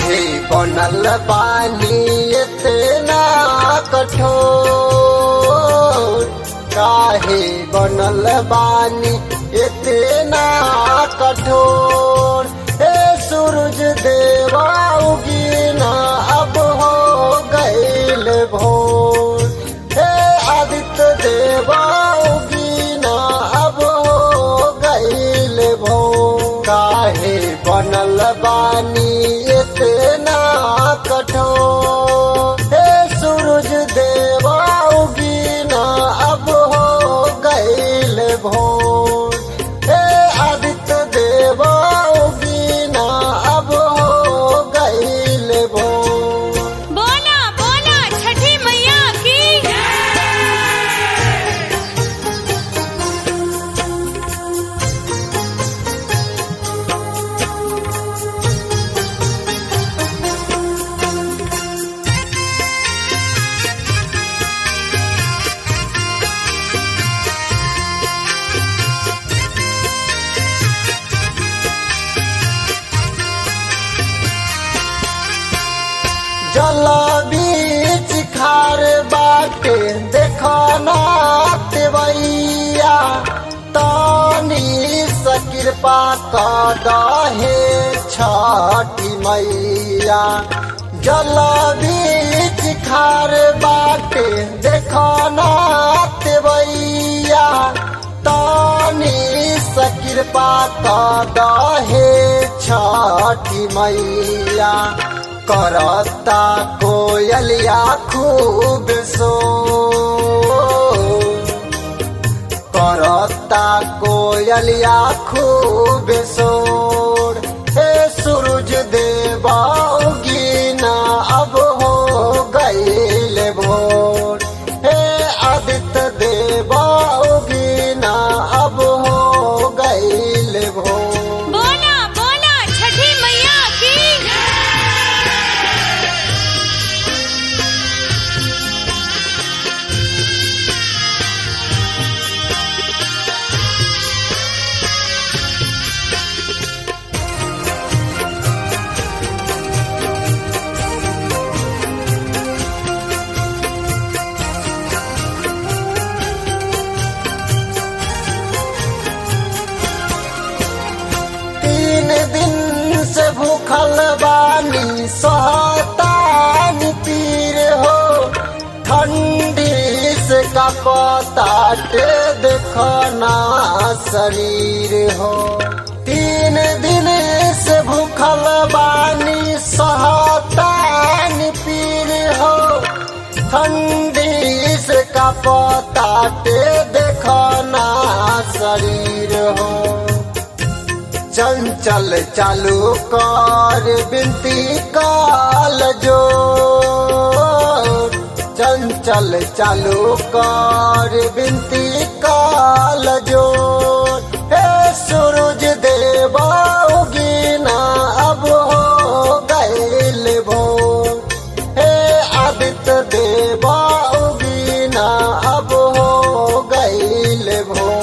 काहे बनल बानी इतना कठोर काहे बनल बानी इतना कठोर हे सूरज देवा उगीना अब हो गईल भोर हे आदित्य देवा उगीना अब हो गईल भोर काहे बनल बानी इतना कठोर हे सूरज देवा उगीना अब हो गईल भोर हे आदित्य देवा उगीना अब हो गईल भोर बोला बोला छठी मैया की जल बीच खार बाटे देखना तेवैया तानी सकृपा का दहे छठी मैया जल बीच खार बाटे देखना तेवैया तानी सकृपा का दहे छठी मैया करता कोयलिया खूब सो करता कोयलिया खूब सोर हे सूरज देवा उगीना अब हो गईल भोर हे आदित्य देवा उगीना अब हो गईल भोर बोला बोला छठी मैया की तीन दिन से भूखल बानी सहतानी पीर हो ठंडी से कपताटे देखना शरीर हो तीन दिन से भूखल बानी सहतानी पीर हो ठंडी से कपताटे देखना शरीर हो चंचल चालू कर बिनती काल जो चंचल चालू कर बिनती काल जो हे सूरज देवा उगीना अब हो गईल भोर हे आदित्य देवा उगीना अब हो गईल भोर